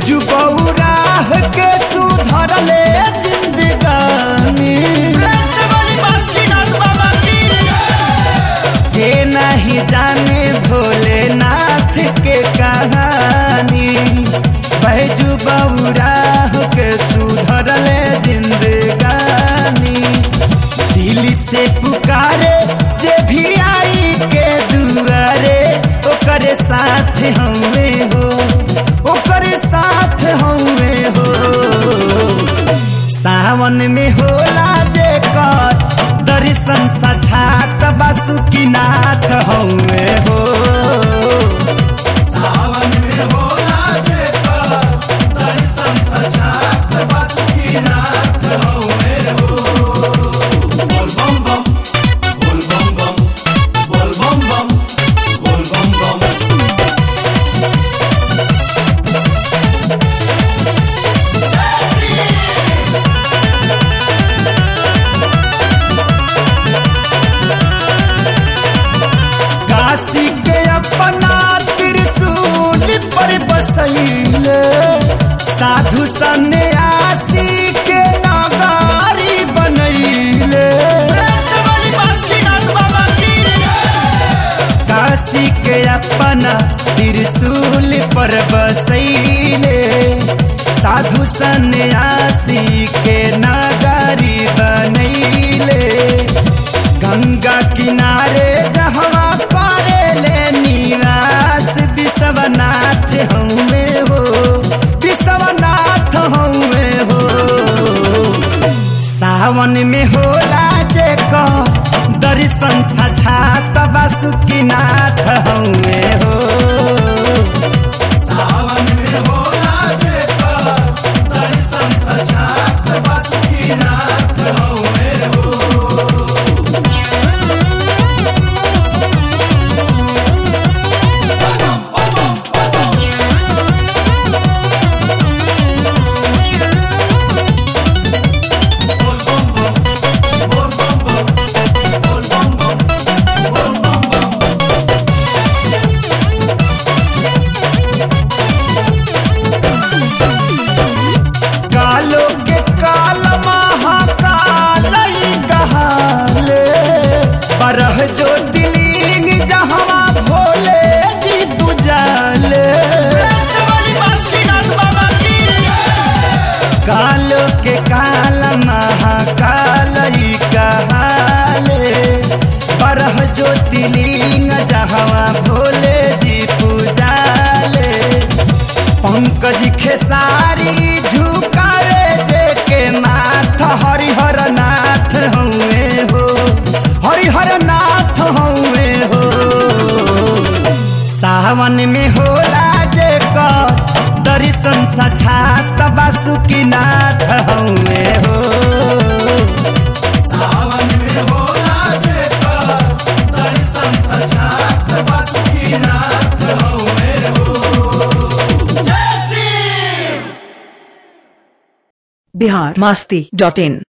बैजू बौराह के सुधरले जिंदगानी के नहीं जाने भोलेनाथ के कहानी बैजू बौराह के सुधरले जिंदगानी दिल से पुकारे जे भी आई के दुआरे ओकरे साथ हमें हो ओकरे साथ हमें हो सावन में होला जे कर दर्शन सछात बासुकीनाथ हमें हो सावन में होला जे कर दर्शन सछात बासुकीनाथ हमें हो बोल बम बम बोल बम बम बोल बम बम बोल बम बम काशी के अपना त्रिशूल पर बसैले साधु सन्यासी के नगारी बनैले काशी के अपना त्रिशूल पर बसैले साधु सन्यासी के नगारी बनैले गंगा किनारे जहवा पारे ले निवास विश्वनाथ हमें हो विश्वनाथ हमें हो सावन में होला जे को दर्शन सछात बासुकीनाथ हमें हो सावन में होला जे को दर्शन सछात बासुकीनाथ हमें हो कालो के काल महाकाल कहाले परह जो दिलिंग जहवा भोले जी बुझाले कालो के काल महाकाल कहाले परह जो दिलिंग जहवा भोले जी पूजाले पंकज खेसारी झुकावे जे के माथ हरिहर नाथ हउए हो हरिहर नाथ हउए हो सावन में होला जे क दर्शन सछात बासुकीनाथ हउए हो सावन में होला जे क दर्शन सछात बासुकीनाथ हउए हो बिहार मास्ती डॉट इन